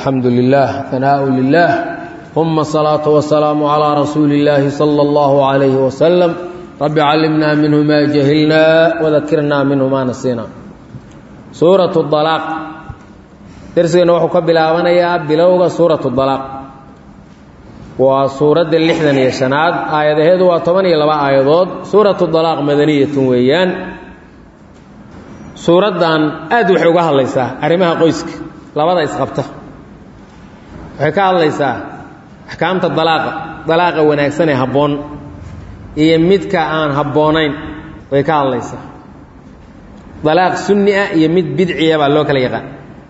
alxamdu lilah hanaaءu lilah uma الsalaaةu wasalaamu calىa rasuuli اllaahi salى اllahu عalayhi wasalam rabbi callimnaa minhu ma jahilna wadakirnaa minhu ma nasiina suuraة اطalaaq dersigeenna wuxuu ka bilaabanayaa bilowga suuraة اطalaaq waa suuradda lixdan iyo shanaad aayadaheedu waa toban iyo laba aayadood suuratu dalaaq madaniyatun weeyaan suuraddan aad waxay uga hadlaysaa arrimaha qoyska labada isqabta waxay ka hadlaysaa axkaamta dalaaqa dalaaqa wanaagsan ee habboon iyo midka aan habboonayn way ka hadlaysaa dalaaq sunni ah iyo mid bidciya baa loo kala yaqaan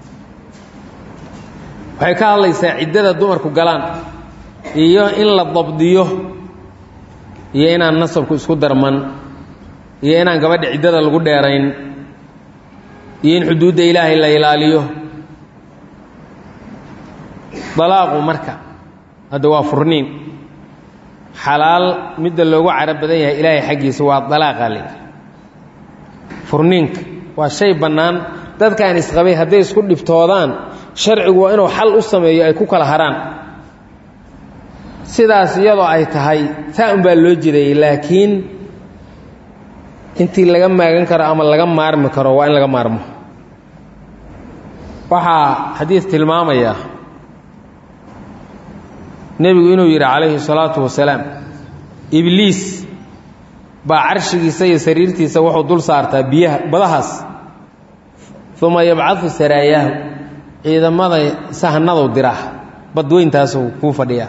waxay ka hadlaysaa ciddada dumarku galaan iyo in la dabdiyo iyo inaan nasabku isku darman iyo inaan gabadha ciddada lagu dheerayn iyo in xuduudda ilaahay la ilaaliyo dalaaqu marka hadda waa furniin xalaal midda loogu caro badan yahay ilaahay xaggiisa waa dalaaqa le furniinka waa shay bannaan dadkaan isqabay hadday isku dhibtoodaan sharcigu waa inuu xal u sameeyo ay ku kala haraan sidaas iyadoo ay tahay taa un baa loo jeedayay laakiin intii laga maagan karo ama laga maarmi karo waa in laga maarmo waxaa xadiid tilmaamaya nebigu inuu yidhi calayhi salaatu wasalaam ibliis baa carshigiisa iyo sariirtiisa wuxuu dul saartaa biyaha badahaas uma yabcadu saraayaahu ciidamada sahanadu diraa badweyntaasuu kuu fadhiyaa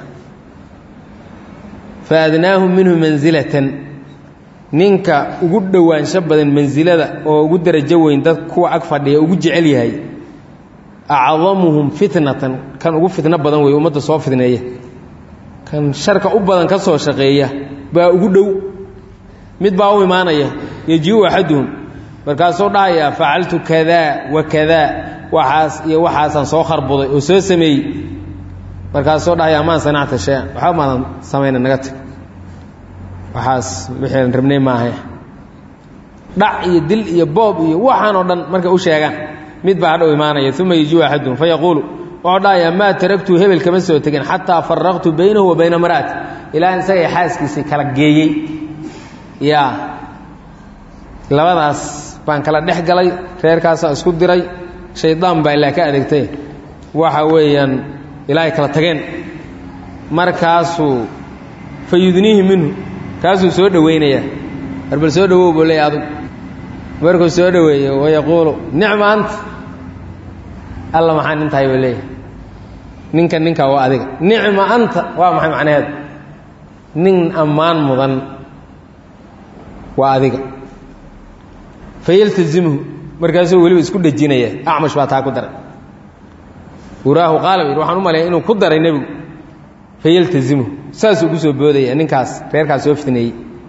faadnaahum minhu mansilatan ninka ugu dhowaansho badan mansilada oo ugu darajo weyn dad kuwa ag fadhiya ugu jecel yahay acdamuhum fitnatan kan ugu fitno badan wey ummadda soo fidneeya kan sharka u badan ka soo shaqeeya baa ugu dhow mid baa u imaanaya yejiu axaduhum markaasuu dhahayaa facaltu kadaa wa kadaa waxaas iyo waxaasaan soo kharbuday oo soo sameeyey markaasuu dhahaya amaan sanacta shay-an waxba maadan samayna naga tag waxaas wixii rabnay maaha dhac iyo dil iyo boob iyo waxaan oo dhan markay u sheegaan mid baa hadhow imaanaya uma yejuu axaduhum fayaquulu wuxuu dhahayaa maa taragtu hebel kama soo tegin xataa faraqtu baynahu wa bayna maraati ilaa isagay xaaskiisii kala geeyey yaa labadaas baan kala dhex galay reerkaasaan isku diray shaydaan baa ilaa ka adeegtay waxa weeyaan ilaahay kala tageen markaasuu fa yudniihi minhu kaasuu soo dhowaynayaa arbal soo dhawow buu leeya adug markuu soo dhoweeyo wayaquulu nicma anta alla maxaa nin tahay buu leeyahay ninka ninkaa waa adiga nicma anta waa maxay macnaheedu nin ammaan waa adiga fayaltazimhu markaasuu weliba isku dhejinaya acmash baa taa ku daray uraahu qaala yidhi waxaan u maleeya inuu ku daray nebigu fayaltazimhu saasuu ku soo boodaya ninkaas reerkaas soo fitneeyey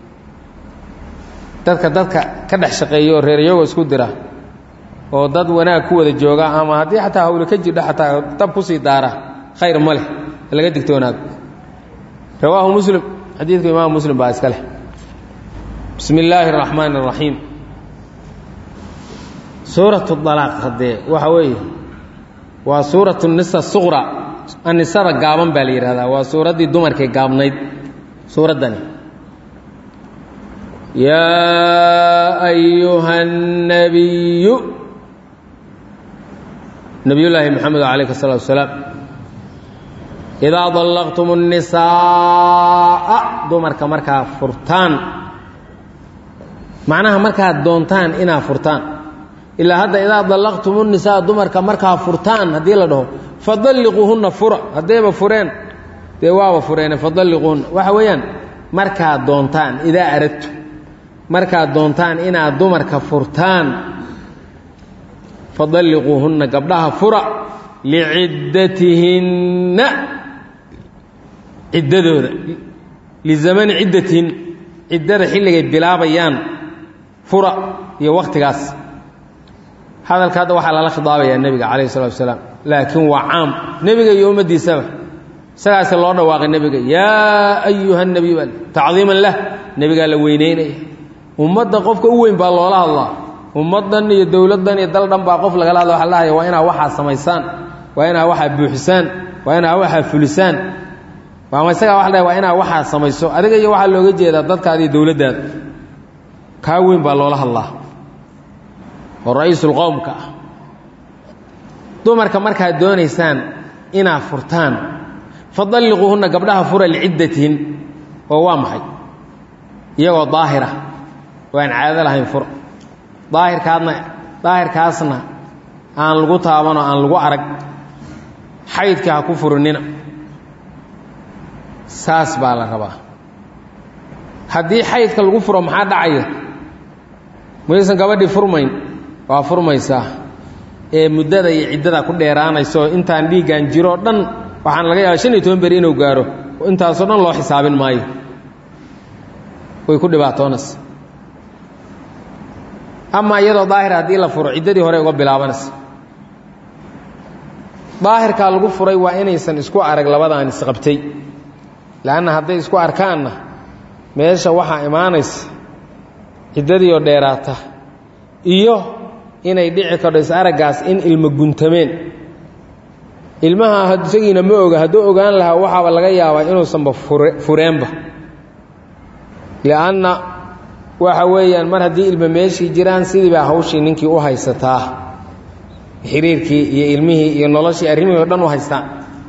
dadka dadka ka dhex shaqeeya oo reer iyagoo isku dira oo dad wanaag ku wada jooga ama haddii xataa hawle ka jirdha xataa dab kusii daara khayr ma leh laga digtoonaado rawaahu muslim xadiidku imaamu muslim baa iska leh bismi illaahi araxmaani araxiim suuratu dalaaq haddee waxa weeye waa suuratu nisa suqra anisada gaaban baa la yidhahdaa waa suuraddii dumarkay gaabnayd suuraddani yaa ayuha الnabiyu nabiyullaahi moxamed calayh الsalatu wasalaam idaa dallaqtum الnisaa'a dumarka markaa furtaan macnaha markaad doontaan inaad furtaan ilaa hadda idaa dallaqtum الnisaa dumarka markaa furtaan haddii la dhaho fadalliquuhunna fura haddayba fureen dee waaba fureene fadalliquuhunna waxa weeyaan markaad doontaan idaa aradtu markaad doontaan inaad dumarka furtaan fadalliquuhunna gabdhaha fura liciddatihinna ciddadooda lizamani ciddatihin ciddada xilligay bilaabayaan fura iyo wakhtigaas hadalka hadda waxaa lala khidaabayaa nebiga calayhi salatu wasalaam laakiin waa caam nebiga iyo ummaddiisaba isagaase loo dhawaaqay nebiga yaa ayuha nabiy baa tacdiiman lah nebigaa la weyneynaya ummadda qofka u weyn baa loola hadlaa ummaddan iyo dowladdan iyo dal dhan baa qof lagala hadla waxa lahaya waa inaa waxaa samaysaan waa inaa waxaa buuxisaan waa inaa waxaa fulisaan ama isagaa waa la waa inaa waxaa samayso adiga iyo waxaa looga jeedaa dadkaada iyo dowladdaada kaa weyn baa loola hadlaa oo ra-iisulqowmka ah dumarka markaad doonaysaan inaad furtaan fadalliquuhunna gabdhaha fura liciddatihin oo waa maxay iyagoo daahira oo aan caado lahayn fura daahirkaadna daahirkaasna aan lagu taabanoo aan lagu arag xaydka ha ku furinina saas baa la rabaa haddii xaydka lagu furo maxaa dhacaya maysan gabadhii furmayn waa furmaysaa ee muddada iyo ciddada ku dheeraanayso intaan dhiiggan jiroo dhan waxaan laga yaaba shan iyo toban beri inuu gaaro intaasoo dhan loo xisaabin maayo way ku dhibaatoonaysa amaa iyadoo daahira haddii la furo ciddadii hore uga bilaabanaysa daahirkaa lagu furay waa inaysan isku arag labadaan isqabtay leanna hadday isku arkaanna meesha waxaa imaanaysa ciddadiioo dheeraata iyo inay dhici kardho is-araggaas in ilmo guntameen ilmaha isagiina ma oga hadduu ogaan lahaa waxaaba laga yaabaa inuusanba fureenba li'anna waxa weeyaan mar haddii ilmo meeshii jiraan sidii baa hawshii ninkii u haysataa xiriirkii iyo ilmihii iyo noloshii arrimihii o dhan u haystaan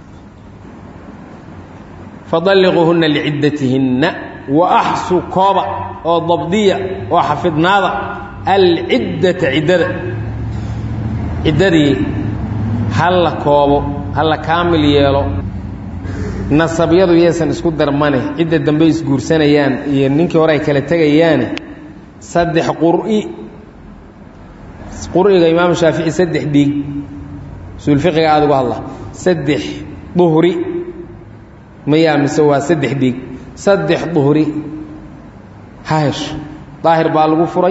fadalliquuhunna liciddatihinna wa axsu kooba oo dabdiya oo xafidnaada alciddata ciddada ciddadii halla koobo halla kaamil yeelo nasabyadu yaysan isku darmane cidda dambe isguursanayaan iyo ninkii hore ay kala tegayaane saddex qur'i qur'iga imaamu shaafici saddex dhiig usuulfiqiga aada uga hadla saddex duhri mayaa mise waa saddex dhiig saddex duhri ha hesho daahir baa lagu furay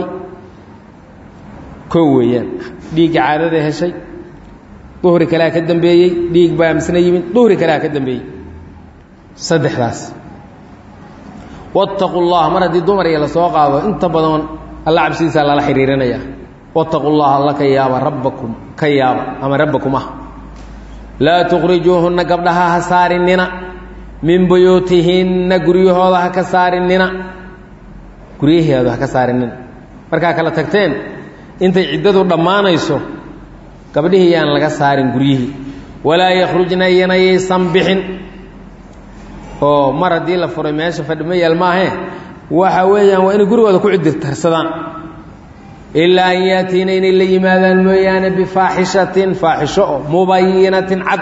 koo weeyaan dhiigga caadada heshay duhri kalea ka dambeeyey dhiig baa misna yimid duhri kalea ka dambeeyey saddexdaas wattaqu llah mar haddii dumar iyo la soo qaado inta badan alla cabsidiisaa lala xidhiirinaya wattaqu llaha alla ka yaaba rabbakum ka yaaba ama rabbakum ah laa tukhrijuuhunna gabdhaha ha saarinina min buyuutihinna guryahooda ha ka saarinina guryaheedu ha ka saarinina markaa kala tagteen intay ciddadu dhammaanayso gabdhihii yaan laga saarin guryihii walaa yakhrujna iyana yaysan bixin oo mar haddii la furay meesha fadhima yaal maahee waxa weeyaan waa inay gurigooda ku cidirtarsadaan ilaa an yaatiina inay la yimaadaan mooyaane bifaaxishatin faaxisho oo mubayinatin cad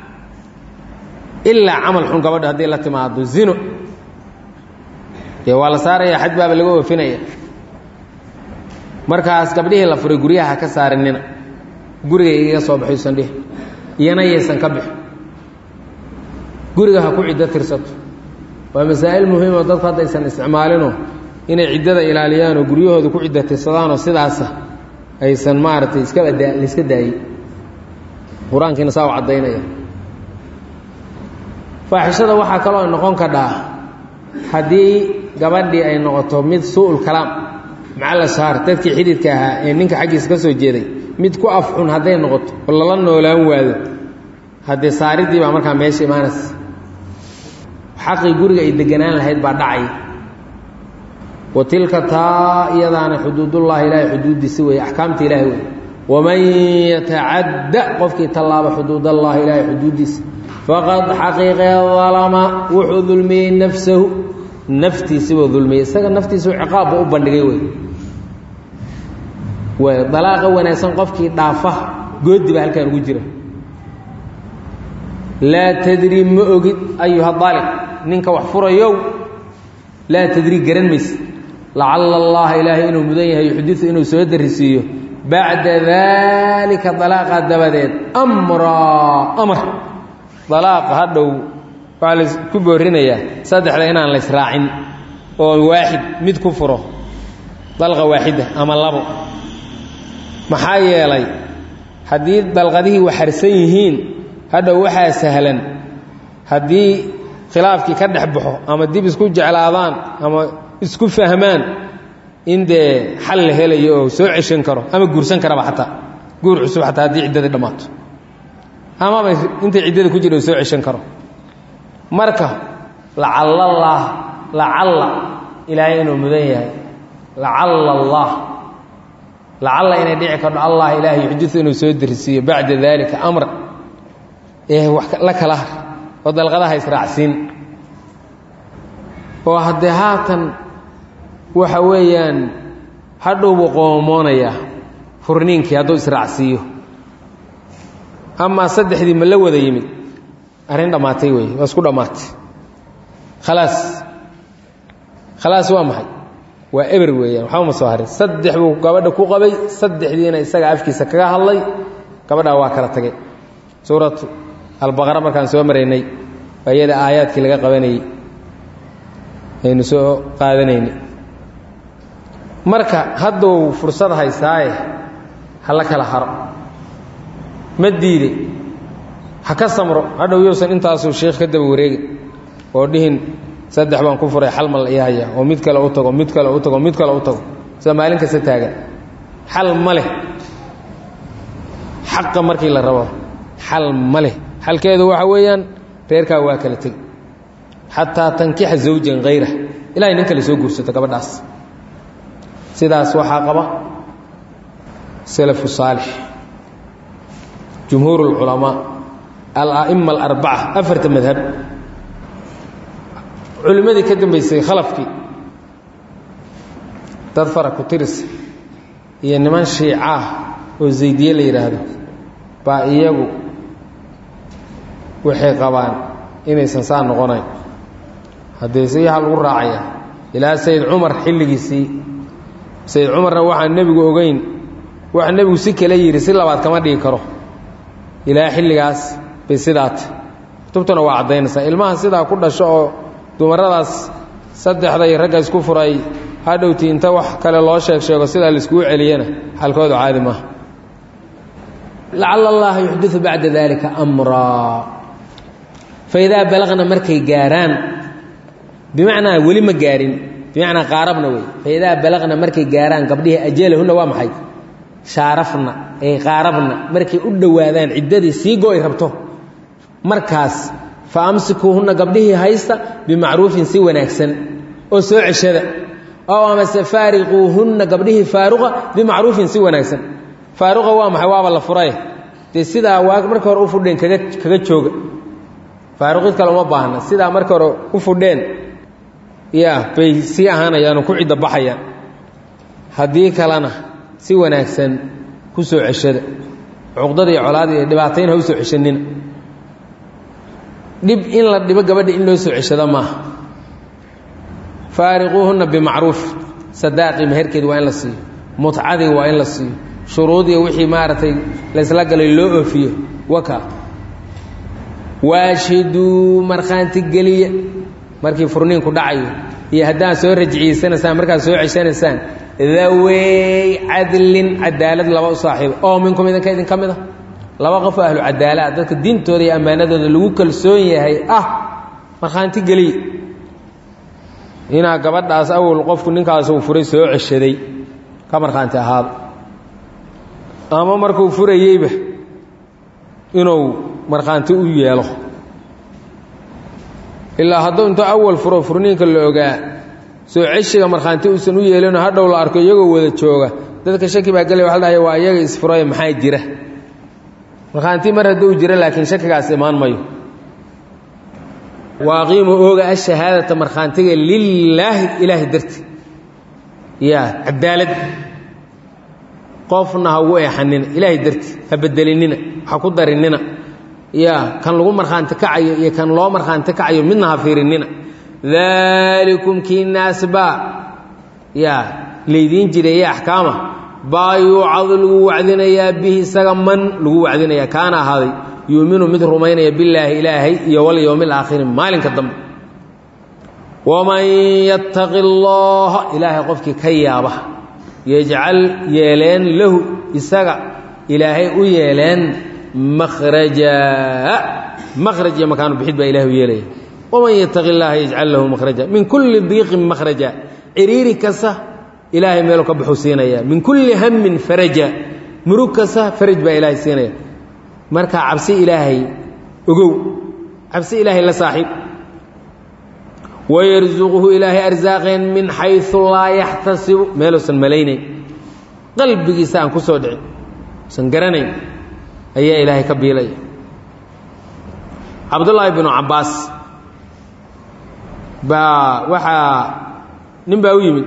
ilaa camal xun gabadha haddii la timaado zino dee waa la saaraya xaj baaba laga oofinaya markaas gabdhihii la furay guryaha ha ka saarinina guriga igaga soo baxaysan dhih iyana yaysan ka bixin guriga ha ku ciddo tirsato waa masaa'il muhiimoo dadku haddaysan isticmaalinoo inay ciddada ilaaliyaanoo guryahooda ku ciddo tirsadaanoo sidaasa aysan maaragtay iskaba daa laiska daayey qur-aankiina saa u caddaynaya faaxishada waxaa kaloo noqon kadhaa haddii gabadhii ay noqoto mid suu'ul kalaam macala shaar dadkii xididka ahaa ee ninka xaggiisa ka soo jeeday mid ku afxun hadday noqoto oo lala noolaan waado haddee saaridii baa markaa meesha imaanaysa xaqii guriga ay deganaan lahayd baa dhacay wa tilka taa iyadaana xuduudullaahi ilaahay xuduuddiisi weeye axkaamta ilaahay wey waman yatacadda qofkii tallaaba xuduudallahi ilaahay xuduuddiisa faqad xaqiiqee dalama wuxuu dulmiyey nafsahu naftiisibuu dulmiyey isaga naftiisuu ciqaabba u bandhigay wey way dalaaqa wanaagsan qofkii dhaafa goodi baa halkaan ugu jira laa tadri ma ogid ayuha daaliq ninka wax furayow laa tadri garan mayse lacalla allaha ilaahay inuu mudan yahay yuxdiu inuu soo darisiiyo bacda daalika dalaaqa dabadeed amraa amar dalaaqa hadhow waxaa laisku boorinayaa saddexda inaan laysraacin oo waaxid mid ku furo dalqa waaxida ama labo maxaa yeelay haddii dalqadihii waxarsan yihiin hadhow waxaa sahlan haddii khilaafkii ka dhex baxo ama dib isku jeclaadaan ama isku fahmaan in dee xal la helayo oo soo ceshan karo ama guursan karaba xataa guur cusub xataa haddii ciddadii dhammaato amaba intay ciddada ku jira u soo ceshan karo marka lacallallaah lacalla ilaahay inuu mudan yahay lacalla allah lacalla inay dhici karto allah ilaahay yuxdiu inuu soo derisiiyo bacda daalika amra ee wax la kala har oo dalqadaha israacsiin oo haddee haatan waxa weeyaan hadhow buu qoomoonayaa furniinkii hadduu israacsiiyo amaa saddexdii ma la wada yimid arrin dhammaatay wey waa isku dhammaatay khalaas khalaas waa maxay waa eber weeyaan waxba ma soo harin saddex buu gabadha ku qabay saddexdiina isaga afkiisa kaga hadlay gabadhaa waa kala tagay suuratu albaqara markaan soo maraynay waa iyada aayaadkii laga qabanayey aynu soo qaadanaynay marka hadduu fursad haystaaye ha la kala haro ma diide ha ka samro hadhow yousan intaasuu sheikh ka daba wareegin oo dhihin saddex baan ku furay xal mal ii haya oo mid kale u tago mid kale u tago mid kale u tago sida maalin kasta taagan xal ma leh xaqa markii la rabo xal ma leh xalkeedu waxa weeyaan reerkaa waa kala tegi xataa tankixa zawjan hayra ilahay nin kale soo guursato gabadhaas sidaas waxaa qaba salafu saalix jumhuur اlculamaa ala'ima alarbaca afarta madhab culimmadii ka dambaysay khalafkii dad fara ku tirisa iyo niman shiicaah oo zaydiye la yidhaahdo baa iyagu waxay qabaan inaysan saa noqonayn haddee siyaha lagu raacaya ilaa sayid cumar xilligiisii sayid cumarna waxaan nebigu ogeyn waxa nebigu si kale yidhi si labaad kama dhigi karo ilaa xilligaas bay sidaata kutubtuna waa caddaynaysaa ilmaha sidaa ku dhasho oo dumaradaas saddexda iyo ragga isku furay hadhowti inta wax kale loo sheeg sheego sidaa laiskugu celiyana xalkoodu caadi maaha lacala allaha yuxdiu bacda dalika amraa faidaa balaqna markay gaaraan bimacnaa weli ma gaarin bimacnaa qaarabna wey faidaa balaqna markay gaaraan gabdhihii ajalahunna waa maxay shaarafna ay qaarabna markay u dhowaadaan ciddadii sii go-y rabto markaas fa amsikuuhunna gabdhihii haysta bimacruufin si wanaagsan oo soo ceshada oo amase faariquuhunna gabdhihii faaruqa bimacruufin si wanaagsan faaruqa waa maxay waaba la furay dee sidaa waa marka hore u fudheen kaga kaga jooga faaruqid kale uma baahna sidaa marka hore u fudheen ya bay sii ahaanayaanoo ku cidda baxayaan haddii kalena si wanaagsan ku soo ceshada cuqdada iyo colaada iyo dhibaatayn ha u soo ceshanina dhib in la dhibo gabadha in loo soo ceshado maaha faariquuhunna bimacruuf sadaaqii meherkeedi waa in la siiyo mutcadii waa in la siiyo shuruudiya wixii maaragtay laysla galay loo oofiyo waka waashiduu markhaanti geliya markii furniinku dhacayo iyo haddaad soo rajciyeysanaysaan markaad soo ceshanaysaan dawey cadlin cadaalad laba u saaxiiba oo minkum idinka idinka mid a laba qof oo ahlu cadaalaa dadka diintooda iyo ammaanadooda lagu kalsoon yahay ah markhaanti geliya inaa gabadhaas awal qofku ninkaas uu furay soo ceshaday ka markhaanti ahaado ama markuu furayeyba inuu markhaanti u yeelo ilaa hadduu intuu awal furo furniinka la ogaa soo ceshiga markhaanti uusan u yeelinoo hadhow la arko iyagoo wada jooga dadka shaki baa gelay waxa la dhahaya waa iyaga isfuray maxaa jira markhaanti mar hadduu jiro laakiin shakigaas imaan mayo waaqiimu ooga ashahaadata markhaantiga lilaahi ilaahi darti ya cadaalad qofna ha ugu eexanina ilaahay darti ha bedelinina ha ku darinina ya kan lagu markhaanti kacayo iyo kan loo markhaanti kacayo midna ha fiirinina daalikum kiinaasbaa ya laydiin jireeye axkaama baa yuucadu lagu wacdinayaa bihi isaga man lagu wacdinaya kaana ahaaday yuuminu mid rumaynaya billaahi ilaahay iyo walyowmi alaakhiri maalinka dambe waman yattaqi allaha ilaahay qofkii ka yaaba yajcal yeeleen lahu isaga ilaahay u yeeleen makhraja makhraj iyo makaanu bixid baa ilahay u yeelaya waman yattaqi اllaha yajcal lahu makhraja min kulli diiqin makhraja ciriiri kasta ilaahay meelu ka baxuu siinaya min kulli hamin faraja murug kasta faraj baa ilaahay siinaya markaa cabsi ilaahay ogow cabsi ilaahay la saaxiib wayarsuquhu ilaahay arsaaqeen min xaysu laa yaxtasibu meeluusan malaynayn qalbigiisa aan ku soo dhicin usan garanayn ayaa ilaahay ka biilaya cabdullaahi binu cabbaas baa waxaa nin baa u yimid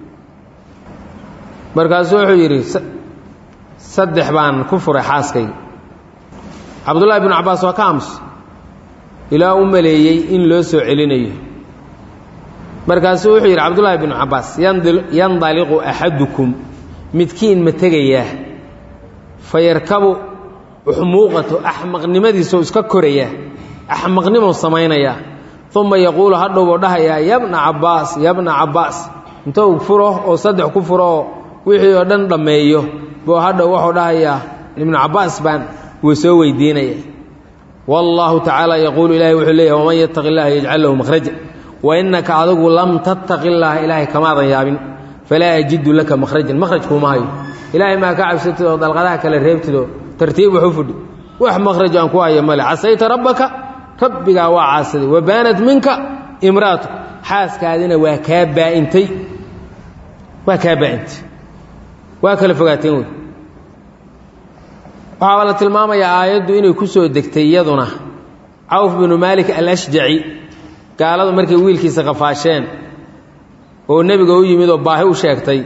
markaasuu wuxuu yidhi saddex baan ku furay xaaskayga cabdullaahi binu cabbaas waa ka aamus ilaa u maleeyey in loo soo celinayo markaasuu wuxuu yidhi cabdullaahi binu cabbaas yandaliqu axadukum midkiin ma tegayaa fa yarkabu uxmuuqato axmaqnimadiisoo iska korayaa axmaqnimou samaynayaa uma yaquulu hadhowbuu dhahayaa yabna cabbaas yabna cabbaas intou furo oo saddex ku furo oo wixii oo dhan dhammeeyo buu hadhow wuxuu dhahayaa ibnu cabbaas baan wuu soo weydiinaya wallaahu tacaala yaquulu ilahay wuxuu leeyahy waman yattaqi illaha yajcal lahu makhraja wa innaka adigu lam tattaqi illaaha ilaahay kamaadan yaabin falaa ajidu laka makhrajan makhraj kuuma hayo ilaahay maa ka cabsatid oo dalqadaha kale reebtid oo tartiib wax u fudhi wax makhraj aan ku hayo male casayta rabbaka rabbigaa waa caasaday wa baanat minka imraatu xaaskaadina waa kaa baa'intay waa kaa baa'intay waa kala fogaateen wey waxaaba la tilmaamayaa aayaddu inay ku soo degtay iyaduna cawf binu maalik alashjaci gaaladu markay wiilkiisa qafaasheen oo nebiga u yimid oo baahi u sheegtay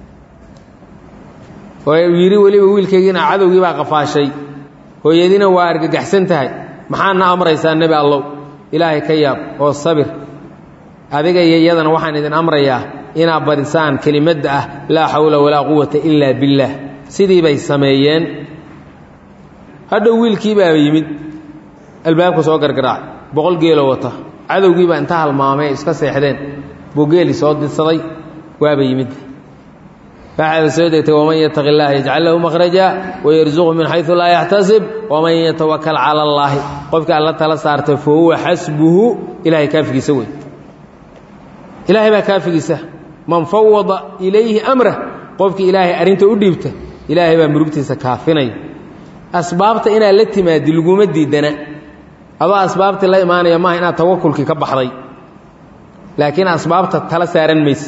oo yidhi weliba wiilkaygiina cadowgii baa qafaashay hooyadiina waa argagaxsan tahay maxaadna amraysaa nebi allow ilaahay ka yaab oo sabir adiga iyo iyadana waxaan idin amrayaa inaad badisaan kelimadda ah laa xawla walaa quwata ilaa billaah sidii bay sameeyeen hadhow wiilkii baa yimid albaabka soo gargaraacay boqol geelo wata cadowgiibaa inta halmaamay iska seexdeen buu geeli soo didsaday waaba yimid waxaaba soo degtay waman yataqi اllaha yajcal lahu makhraja wayarzuqhu min xayثu laa yaxtasib waman yatawakal cala اllaahi qofka alla tala saarta fa huwa xasbuhu ilahay kaafigiisa wey ilaahay baa kaafigiisa man fawada ilayhi amrah qofkii ilaahay arrinta u dhiibta ilaahay baa murugtiisa kaafinaya asbaabta inaad la timaadi laguma diidana adoo asbaabtii la imaanaya maaha inaad tawakulkii ka baxday laakiin asbaabta tala saaran mayse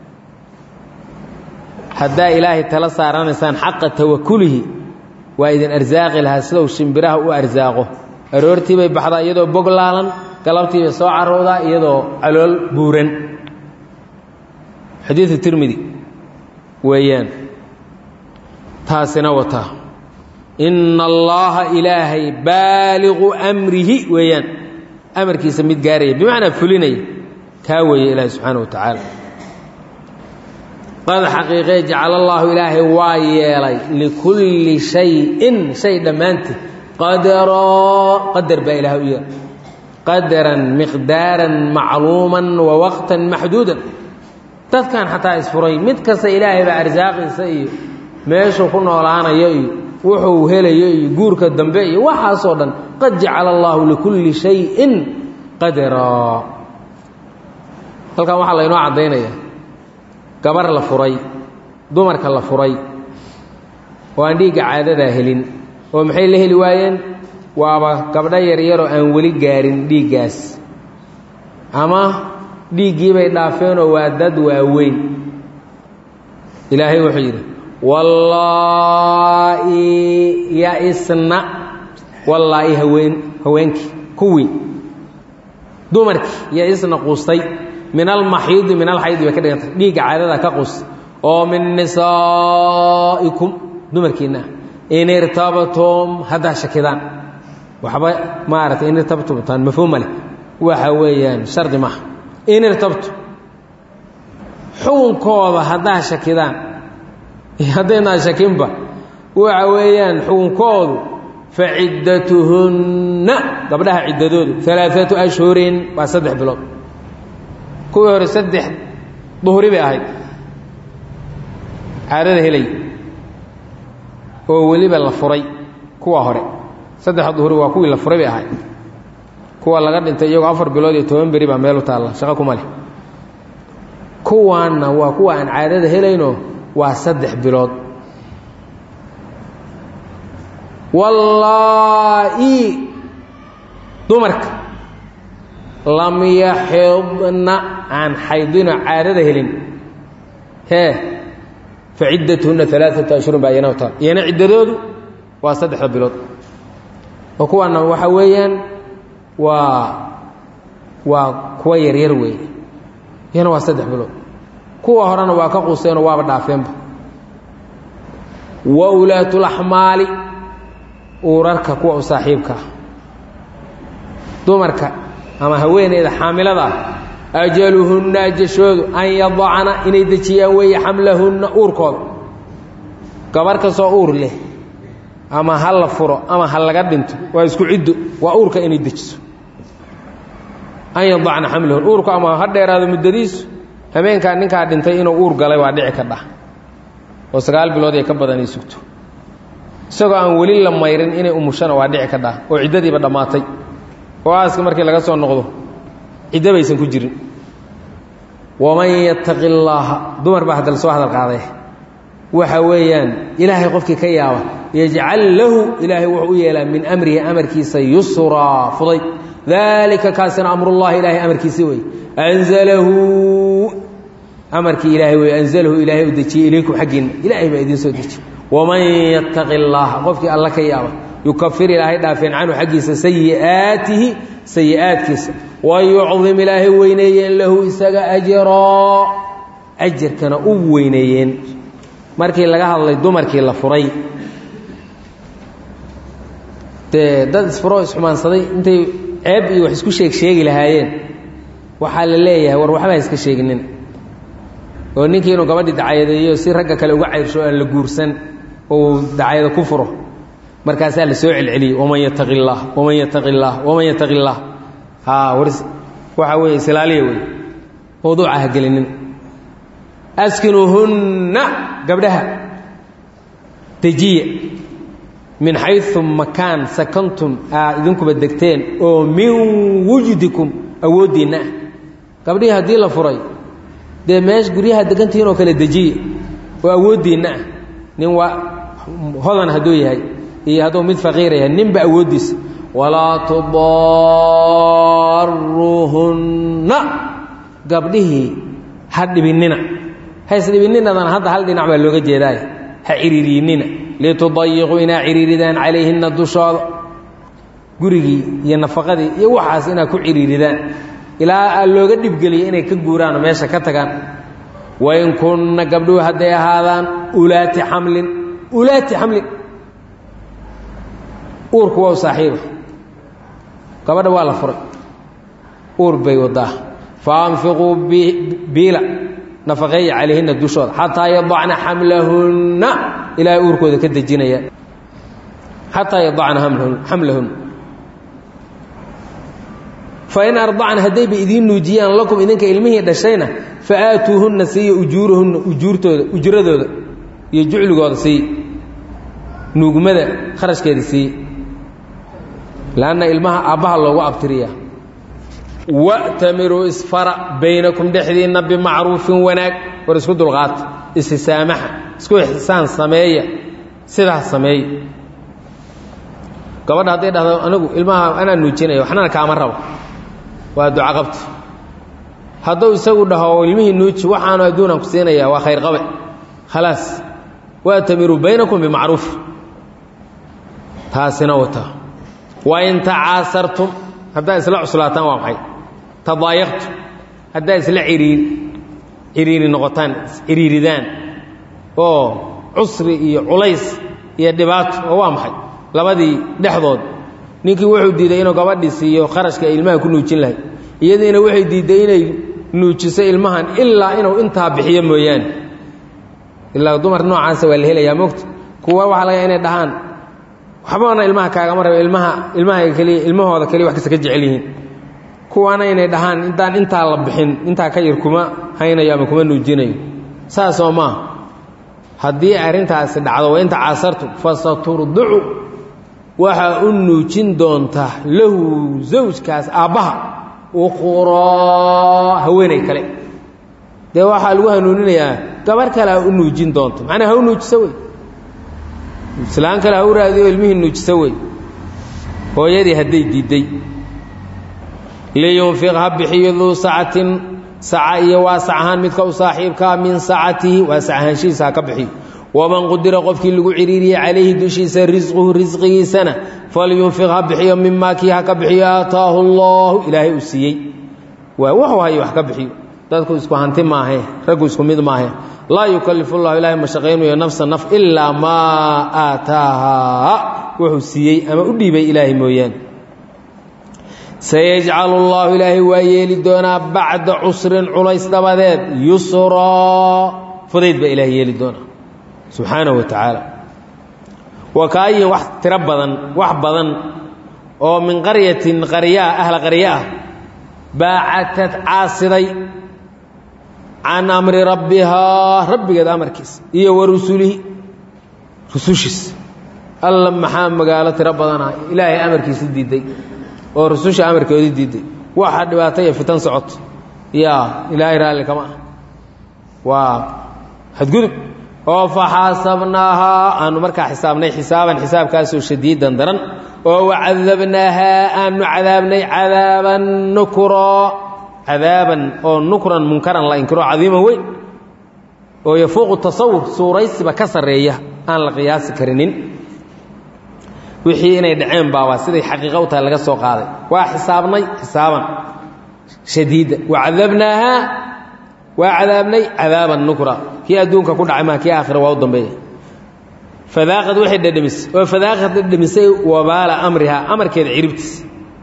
haddaa ilaahay tala saaranaysaan xaqa tawakulihi waa idin arsaaqi lahaa sidau shimbiraha u arsaaqo aroortii bay baxdaa iyadoo bog laalan galabtii bay soo caroodaa iyadoo calool buuran xadiidu tirmidi weeyaan taasina wataa inna allaaha ilaahay baaliqu amrihi weeyaan amarkiisa mid gaaraya bimacnaa fulinaya kaa weeye ilaahay subxaana wa tacaala qad xaqiiqee jacala allaahu ilaahay waa yeelay likulli shayin shay dhammaanteed qadaroo qadar baa ilaah u yeelay qadaran miqdaaran macluuman wa waqtan maxduudan dadkan xataa isfuray mid kasta ilaahay baa arsaaqiisa iyo meeshuu ku noolaanayo iyo wuxuu helayo iyo guurka dambe iyo waxaasoo dhan qad jacala allaahu likulli shayin qadaraa halkan waxaa laynoo caddaynaya gabar la furay dumarka la furay oo aan dhiigga caadadaa helin oo maxay la heli waayeen waaba gabdho yaryaroo aan weli gaarin dhiiggaas ama dhiiggiibay dhaafeenoo waa dad waaweyn ilaahay wuxuu yidhi wallaa'i ya-isna wallaa'i haween haweenkii kuwii dumarkii ya-isna quustay min almaxiidi min alxaydi bay ka dhigantay dhiigga caadada ka qus oo min nisaa'ikum dumarkiinna in irtabtum haddaa shakidaan waxba maaragtay in irtabtumtaan mafhuuma leh waxa weeyaan shardi maaha in irtabtum xukunkooda haddaa shakidaan haddaynaa shakinba waxa weeyaan xukunkoodu fa ciddatuhunna gabdhaha ciddadoodu alaaatu ashhurin waa saddex bilood kuwii hore saddex duhri bay ahayd caadada helay oo weliba la furay kuwa hore saddex duhri waa kuwii la furay bay ahayd kuwa laga dhintay iyagoo afar bilood iyo toban beri baa meel u taalla shaqo kuma leh kuwaanna waa kuwa aan caadada helayno waa saddex bilood wallaa'i dumarka lam yaxidna aan xaydino caadada helin hee fa ciddatuhunna alaaata ashhurin baa iyana taal iyana ciddadoodu waa saddexda bilood oo kuwaana waxa weeyaan waa waa kuwa yaryar weeye iyana waa saddex bilood kuwa horena waa ka quseenoo waaba dhaafeenba wa ulaatulaxmaali uurarka kuwa u saaxiibka ah dumarka ama haweeneyda xaamilada ah ajaluhunna ajashoodu an yadacna inay dejiyaan weeye xamlahunna uurkooda gabar kastoo uur leh ama ha la furo ama ha laga dhinto waa isku ciddo waa uurka inay dejiso an yadacna xamlahun uurku ama ha dheeraado muddadiisu habeenkaa ninkaa dhintay inuu uur galay waa dhici ka dhah oo sagaal bilood ay ka badan ay sugto isagoo aan weli la mayrin inay umushana waa dhici ka dhah oo ciddadiiba dhammaatay oo aaska markii laga soo noqdo ciddo baysan ku jirin waman yattaqi illaaha dumar baa hadda lasoo hadal qaaday waxa weeyaan ilaahay qofkii ka yaaba yajcal lahu ilaahay wuxuu u yeelaa min amrihi amarkiisa yusraa fuday daalika kaasina amrullahi ilaahay amarkiisi wey anzalahu amarkii ilaahay wey anzalahu ilaahay u dejiyey ilaykum xaggiinna ilaahay baa idiin soo dejiye waman yattaqi illaaha qofkii alla ka yaaba yukafir ilaahay dhaafeen canhu xaggiisa sayi'aatihi sayi'aadkiisa wayucdim ilaahay weyneeyeen lahu isaga ajroo ajarkana u weyneeyeen markii laga hadlay dumarkii la furay dee dad isfuroo isxumaansaday intay ceeb iyo wax isku sheeg sheegi lahaayeen waxaa la leeyahay war waxba ha iska sheeginin oo ninkii inuu gabadhii dacayadeeyo si ragga kale uga cayrsho aan la guursan oo dacayado ku furo markaasaa la soo celceliyey waman yattaqi illaah waman yattaqi illaah waman yattaqi illaah haa war waxaa weeye islaaliya wey mawduuca ha gelinin askinuuhunna gabdhaha dejiya min xayu makaan sakantum aad idinkuba degteen oo min wujdikum awooddiinna ah gabdhihii haddii la furay dee meesha guryaha degantihiin oo kale dejiya oo awooddiinna ah nin waa hodan hadduu yahay iyo hadduu mid faqiir yahay ninba awooddiisa walaa tudaaruuhunna gabdhihii ha dhibinnina ha isdhibininnadan hadda hal dhinac baa looga jeedaay ha ciriiriyinnina litudayiquu inaa ciriiridaan calayhinna dushooda gurigii iyo nafaqadii iyo waxaas inaad ku ciriiridaan ilaa aa looga dhibgeliya inay ka guuraan oo meesha ka tagaan wain kunna gabdhuhu hadday ahaadaan ulaati xamlin ulaati xamlin uurku waa u saaxiiba gabadha waa la furay uur bay wadaa faanfiquu biila nafaqeeya calayhinna dushooda xataa yadacna xamlahunna ilaahay uurkooda ka dejinaya xataa yadacna xamlahunna fain ardacna haddayba idiin nuujiyaan lakum idinka ilmihii dhashayna fa aatuuhunna siiya ujuurahunna ujuurtooda ujradooda iyo jucligooda siiy nuugmada kharashkeeda siiye lanna ilmaha aabbaha loogu abtiriya wa'tamiruu isfara baynakum dhexdiinna bimacruufin wanaag war isku dulqaata isisaamaxa isku ixsaan sameeya sidaas sameeya gabadha hadday dhahdo anigu ilmaha anaa nuujinaya waxnana kaama rabo waa duco qabta hadduu isagu dhaho ilmihii nuuji waxaanu adduunaan ku siinaya waa khayr qabe khalaas wa'tamiruu baynakum bimacruuf taasina wata wain tacaasartum haddaad isla cuslaataan waa maxay tadaayaqtum haddaad isla iriir ciriiri noqotaan ciriiridaan oo cusri iyo culays iyo dhibaato oo waa maxay labadii dhexdood ninkii wuxuu diiday inuu gabadhii siiyo kharashka ay ilmaha ku nuujin lahay iyadiina waxay diidday inay nuujiso ilmahan ilaa inuu intaa bixiyo mooyaane ilaa dumar noocaasa waa la helayaa mogta kuwa waxaa laga inay dhahaan waxbana ilmaha kaagama rabo ilmaha ilmaha keliya ilmahooda keliya wax kasta ka jecel yihiin kuwaana inay dhahaan intaan intaa la bixin intaa ka yar kuma haynayo ama kuma nuujinayo saasoo maaha haddii arrintaasi dhacdo wa inta caasartu fasaturdicu waxaa u nuujin doontaa lahu zawjkaas aabbaha uqraa haweenay kale dee waxaa lagu hanuuninayaa gabar kale ha u nuujin doonto macnaa ha u nuujiso wey islaan kale ha u raadiyo ilmihii nuujisa wey hooyadii hadday diidday liyunfiq ha bixiyo duu sacatin saca iyo waasac ahaan midka u saaxiibkaa min sacatihi waasac ahaanshihiisa ha ka bixiyo waman qudira qofkii lagu ciriiriyey calayhi dushiisa risquhu risqigiisana falyunfiq ha bixiyo mimaa kii ha ka bixiyo aataahu allaahu ilaahay uu siiyey waa wuxuu hayo wax ka bixiyo dadku isku hanti maahe raggu isku mid maahe laa yukalifu llahu ilaahay mashaqaynayo nafsa naf ilaa maa aataahaa wuxuu siiyey ama u dhiibay ilaahay mooyaane sayajcalu llaahu ilaahay waa yeeli doonaa bacda cusrin culays dabadeed yusraa fudayd baa ilahay yeeli doonaa subxaanahu wa tacaala wa kaayin wax tiro badan wax badan oo min qaryatin qaryaa ahla qarya ah baacatad caasiday can amri rabbihaa rabbigeed amarkiisa iyo wa rusulihi rusushiisa alla maxaa magaalo tiro badanah ilaahay amarkiisa diiday oo rususha amarkoodii diiday waxa dhibaato iyo fitan socoto yaa ilaahay raalli kama ah waa xadgudub oo faxaasabnaahaa aanu markaa xisaabnay xisaaban xisaabkaasoo shadiidan daran oo wacadabnaahaa aanu cadaabnay cadaaban nukro cadaaban oo nukran munkaran la inkiro cadiiman weyn oo yafuuqu tasawur suuraysiba ka sarreeya aan la qiyaasi karinin wixii inay dhaceen baabaa siday xaqiiqa u tahay laga soo qaaday waa xisaabnay xisaaban shadiida wacadabnaahaa waa cadaabnay cadaaban nukra kii adduunka ku dhacay maa kii aakhira waa u dambeeya fadaaqad waxay dhadhamisay oo fadaaqad dhadhamisay wabaala amrihaa amarkeeda ciribtiisa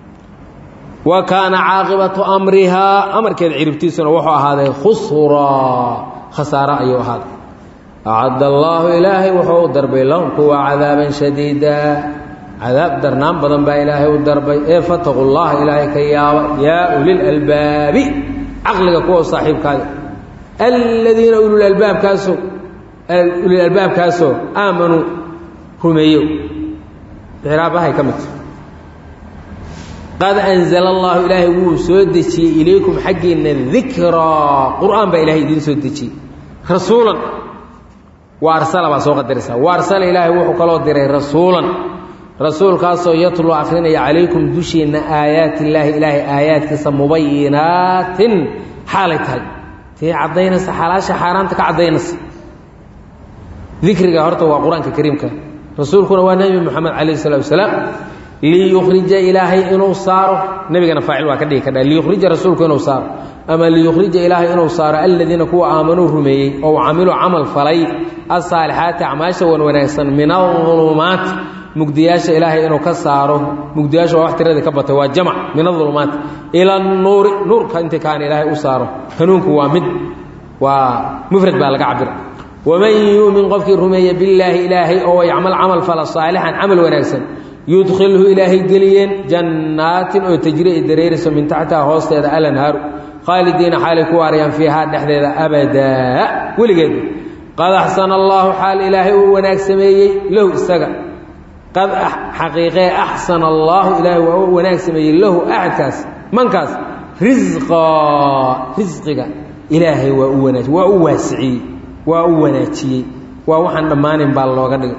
wa kaana caaqibatu amrihaa amarkeeda ciribtiisuna wuxuu ahaaday khusraa khasaaro ayuu ahaaday acadda allaahu ilaahay wuxuu u darbay lahum kuwa cadaaban shadiida cadaab darnaan badan baa ilaahay u darbay ee fataqu llaha ilaahay ka yaaba yaa ulilalbaabi caqliga kuwa saaxiibkaada aladiina ululalbaabkaasoo ulilalbaabkaasoo aamanuu rumeeyo icraabahay ka midta qad anzala allahu ilaahay wuu soo dejiyey ilaykum xaggiinna dikraa qur'aan baa ilahay idiin soo dejiyey rasuulan wa arsala baa soo qadaraysaa wa arsala ilaahay wuxuu kaloo diray rasuulan rasuulkaasoo yatlu akrinaya calaykum dushiinna aayaati illaahi ilaahay aayaadkiisa mubayinaatin xaalay tahay tii caddaynaysa xalaasha xaaraanta ka caddaynaysa dikriga horta waa qur-aanka kariimka rasuulkuna waa nebi moxamed calayh salatu wasalaam liyukhrija ilaahay inuu saaro nebigana faacil waa ka dhigi kadha liyukhrija rasuulku inuu saaro ama liyukhrija ilaahay inuu saaro aladiina kuwa aamanuu rumeeyey oo camiluu camal falay asaalixaati acmaasha wan wanaagsan min aulumaati mugdiyaasha ilaahay inuu ka saaro mugdiyaasha waa wax tiradii ka batay waa jamac min aulumaati ila nuuri nuurka intii kaana ilaahay u saaro hanuunku waa mid waa mufrad baa laga cabira waman yuumin qofkii rumeeya billaahi ilaahay oo yacmal camal fala saalixan camal wanaagsan yudkhilhu ilaahay geliyeen jannaatin oo tajri ay dareerayso min taxtiha hoosteeda alanhaaru khaalidiina xaalay ku waarayaan fiihaa dhexdeeda abadaa weligeed qad axsana allaahu xaal ilaahay uu wanaag sameeyey lahu isaga qad xaqiiqee axsana allaahu ilaahay waa u wanaag sameeyey lahu axadkaas mankaas risqaa risqiga ilaahay waa u wanaaj waa u waasiciyey waa u wanaajiyey waa waxaan dhammaanin baa looga dhigay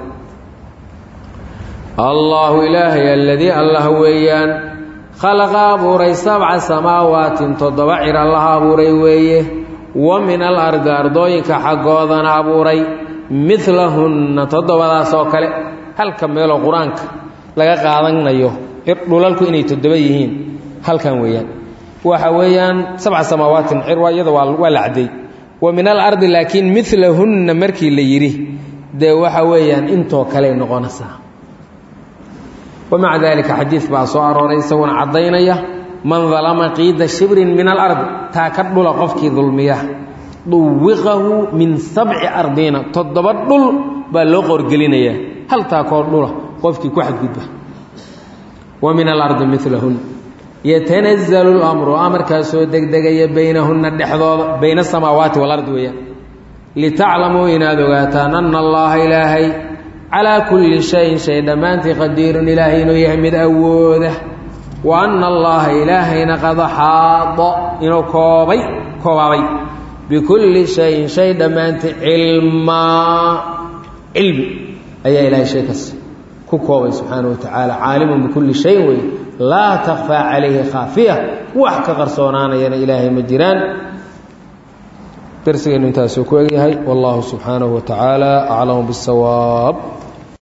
allaahu ilaahay aladii allah weeyaan khalaqa abuuray sabca samaawaatin toddoba cir allaha abuuray weeye wa min alardi ardooyinka xaggoodana abuuray midlahunna toddobadaas oo kale halka meeloo qur-aanka laga qaadanayo dhulalku inay toddoba yihiin halkan weeyaan waxa weeyaan sabca samaawaatin cir iyada waa la caddeey wa min alardi laakiin midlahunna markii la yidhi dee waxa weeyaan intoo kaley noqonaysaa wamaca daalika xadiid baa soo arooray isaguna caddaynaya man dalama qiida shibrin min alardi taa ka dhula qofkii dulmiya duwiqahu min sabci ardiina toddoba dhul baa loo qorgelinayaa hal taakoo dhula qofkii ku xadgudba wa min alardi milahun yatanazalu lamru amarkaasoo degdegaya baynahunna dhexdooda bayna asamaawaati waalardi weeyaan litaclamuu inaad ogaataan ana allaha ilaahay calaa kulli shayin shay dhammaantii qadiirun ilaahay inuu yahay mid awooda wa anna allaha ilaahayna qad xaada inuu koobay koobaabay bikulli shayin shay dhammaantii cilmaa cilmi ayaa ilaahay shay kas ku koobay subxaana wa tacaala caalimun bikulli shayin wey laa takfaa calayhi khaafiya wax ka qarsoonaanayana ilaahay ma jiraan darsigeennu intaasuu ku egyahay wallahu subxaanahu wa tacaala aclamu biاsawaab